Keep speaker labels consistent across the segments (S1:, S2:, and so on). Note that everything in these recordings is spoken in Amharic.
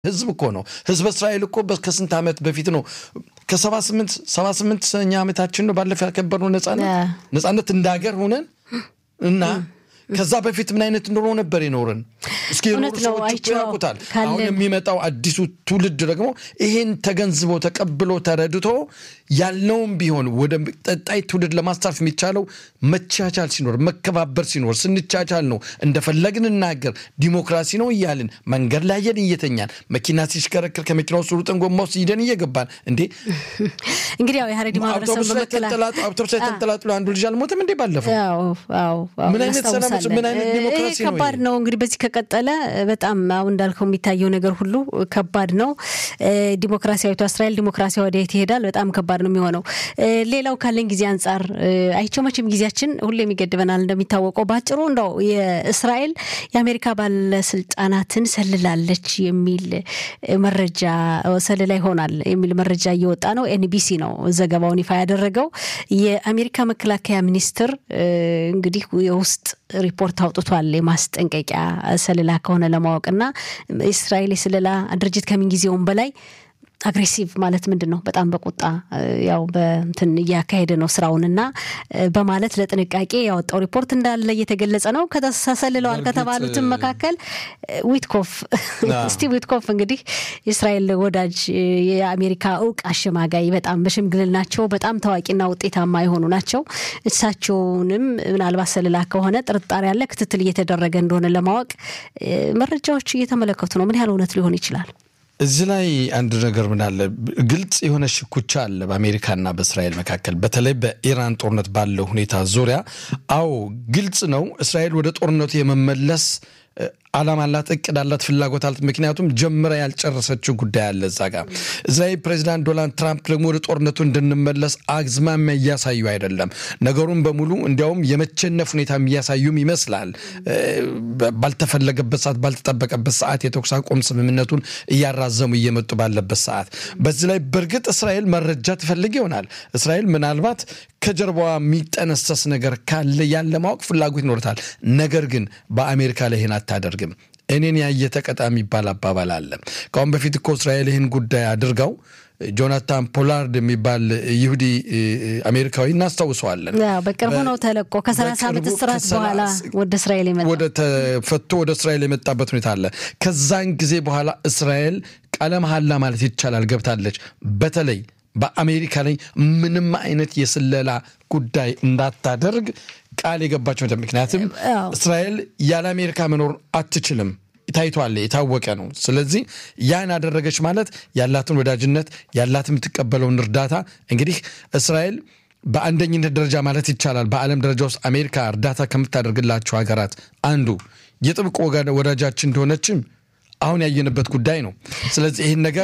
S1: ህዝብ እኮ ነው። ህዝበ እስራኤል እኮ ከስንት ዓመት በፊት ነው ከሰባ ስምንት ሰባ ስምንተኛ ዓመታችን ነው ባለፈው ያከበርነው ነጻነት ነጻነት እንደ ሀገር ሆነን እና ከዛ በፊት ምን አይነት ኑሮ ነበር የኖርን? እስኪ የኖሩ ሰዎች እኮ ያውቁታል። አሁን የሚመጣው አዲሱ ትውልድ ደግሞ ይሄን ተገንዝቦ ተቀብሎ ተረድቶ ያለውም ቢሆን ወደ ቀጣይ ትውልድ ለማስተላለፍ የሚቻለው መቻቻል ሲኖር፣ መከባበር ሲኖር፣ ስንቻቻል ነው። እንደፈለግን እናገር ዲሞክራሲ ነው እያልን መንገድ ላይ ሄደን እየተኛን መኪና ሲሽከረክር ከመኪና ውስጥ ሩጠን ጎማ ውስጥ ሂደን እየገባን እንዴ
S2: እንግዲህ ያው የሀረሪ ማህበረሰብ
S1: አውቶቡስ ላይ ተንጠላጥሎ አንዱ ልጅ አልሞተም እንዴ ባለፈው? ምን አይነት ሰላም ምን አይነት ዲሞክራሲ ነው?
S2: ከባድ ነው እንግዲህ በዚህ ከቀጠለ በጣም አሁን እንዳልከው የሚታየው ነገር ሁሉ ከባድ ነው። ዲሞክራሲያዊቷ እስራኤል ዲሞክራሲያ ወደየት ይሄዳል? በጣም ከባድ ነው የሚሆነው። ሌላው ካለን ጊዜ አንጻር አይቸው መቼም ጊዜያችን ሁሌም ይገድበናል እንደሚታወቀው። በአጭሩ እንደው የእስራኤል የአሜሪካ ባለስልጣናትን ሰልላለች የሚል መረጃ ሰልላ ይሆናል የሚል መረጃ እየወጣ ነው። ኤንቢሲ ነው ዘገባውን ይፋ ያደረገው። የአሜሪካ መከላከያ ሚኒስትር እንግዲህ የውስጥ ሪፖርት አውጥቷል። የማስጠንቀቂያ ሰልላ ከሆነ ለማወቅና እስራኤል የስለላ ድርጅት ከምንጊዜውም በላይ አግሬሲቭ ማለት ምንድን ነው? በጣም በቁጣ ያው በንትን እያካሄደ ነው ስራውንና በማለት ለጥንቃቄ ያወጣው ሪፖርት እንዳለ እየተገለጸ ነው። ከተሰልለዋል ከተባሉትም መካከል ዊትኮፍ ስቲቭ ዊትኮፍ እንግዲህ የእስራኤል ወዳጅ የአሜሪካ እውቅ አሸማጋይ በጣም በሽምግልናቸው በጣም ታዋቂና ውጤታማ የሆኑ ናቸው። እሳቸውንም ምናልባት ሰልላ ከሆነ ጥርጣሬ ያለ ክትትል እየተደረገ እንደሆነ ለማወቅ መረጃዎች እየተመለከቱ ነው። ምን ያህል እውነት ሊሆን ይችላል?
S1: እዚህ ላይ አንድ ነገር ምን አለ፣ ግልጽ የሆነ ሽኩቻ አለ በአሜሪካና በእስራኤል መካከል በተለይ በኢራን ጦርነት ባለው ሁኔታ ዙሪያ። አዎ ግልጽ ነው፣ እስራኤል ወደ ጦርነቱ የመመለስ ዓላማ አላት፣ እቅድ አላት፣ ፍላጎት አላት። ምክንያቱም ጀምራ ያልጨረሰችው ጉዳይ አለ እዛ ጋር። እስራኤል ፕሬዚዳንት ዶናልድ ትራምፕ ደግሞ ወደ ጦርነቱ እንድንመለስ አዝማሚያ እያሳዩ አይደለም። ነገሩን በሙሉ እንዲያውም የመቸነፍ ሁኔታ እያሳዩም ይመስላል። ባልተፈለገበት ሰዓት፣ ባልተጠበቀበት ሰዓት የተኩስ አቁም ስምምነቱን እያራዘሙ እየመጡ ባለበት ሰዓት በዚህ ላይ በእርግጥ እስራኤል መረጃ ትፈልግ ይሆናል። እስራኤል ምናልባት ከጀርባዋ የሚጠነሰስ ነገር ካለ ያለ ማወቅ ፍላጎት ይኖርታል። ነገር ግን በአሜሪካ ላይ ይህን አታደርግም። እኔን ያየ ተቀጣ የሚባል አባባል አለ። ከአሁን በፊት እኮ እስራኤል ይህን ጉዳይ አድርገው ጆናታን ፖላርድ የሚባል ይሁዲ አሜሪካዊ እናስታውሰዋለን።
S2: በቅርቡ ነው ተለቆ ከሰላሳ ዓመት እስራት በኋላ ወደ እስራኤል
S1: ወደ ተፈቶ ወደ እስራኤል የመጣበት ሁኔታ አለ። ከዛን ጊዜ በኋላ እስራኤል ቃለ መሐላ ማለት ይቻላል ገብታለች። በተለይ በአሜሪካ ላይ ምንም አይነት የስለላ ጉዳይ እንዳታደርግ ቃል የገባቸው ምክንያቱም እስራኤል ያለ አሜሪካ መኖር አትችልም። ታይቷል፣ የታወቀ ነው። ስለዚህ ያን አደረገች ማለት ያላትን ወዳጅነት ያላትን የምትቀበለውን እርዳታ እንግዲህ እስራኤል በአንደኝነት ደረጃ ማለት ይቻላል በዓለም ደረጃ ውስጥ አሜሪካ እርዳታ ከምታደርግላቸው ሀገራት አንዱ የጥብቅ ወዳጃችን እንደሆነችም አሁን ያየንበት ጉዳይ ነው። ስለዚህ ይህን ነገር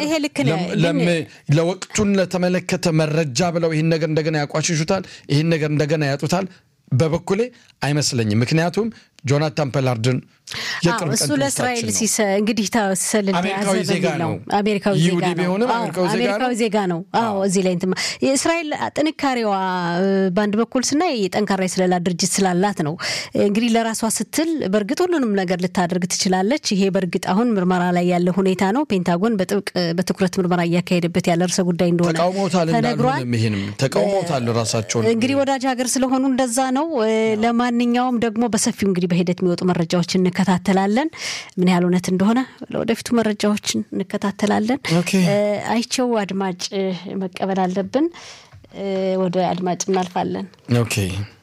S1: ለወቅቱን ለተመለከተ መረጃ ብለው ይህን ነገር እንደገና ያቋሽሹታል፣ ይህን ነገር እንደገና ያጡታል። በበኩሌ አይመስለኝም። ምክንያቱም ጆናታን ፖላርድን
S2: እሱ ለእስራኤል እንግዲህ ሲሰልል
S1: አሜሪካዊ ዜጋ ነው።
S2: አሜሪካዊ
S1: ይሁዲ ቢሆንም
S2: አሜሪካዊ ዜጋ ነው። አዎ እዚህ ላይ እንትን የእስራኤል ጥንካሬዋ በአንድ በኩል ስናይ የጠንካራ የስለላ ድርጅት ስላላት ነው። እንግዲህ ለራሷ ስትል በእርግጥ ሁሉንም ነገር ልታደርግ ትችላለች። ይሄ በእርግጥ አሁን ምርመራ ላይ ያለ ሁኔታ ነው። ፔንታጎን በጥብቅ በትኩረት ምርመራ እያካሄደበት ያለ ርዕሰ ጉዳይ እንደሆነ
S1: ተቃውሞታል። እንዳልሆነም ይህንም ተቃውሞታል ራሳቸውን
S2: እንግዲህ ወዳጅ ሀገር ስለሆኑ እንደዛ ነው። ለማንኛውም ደግሞ በሰፊው እንግዲህ በሂደት የሚወጡ መረጃዎችን እንከታተላለን። ምን ያህል እውነት እንደሆነ ለወደፊቱ መረጃዎችን እንከታተላለን። አይቸው አድማጭ መቀበል አለብን። ወደ አድማጭ እናልፋለን።
S1: ኦኬ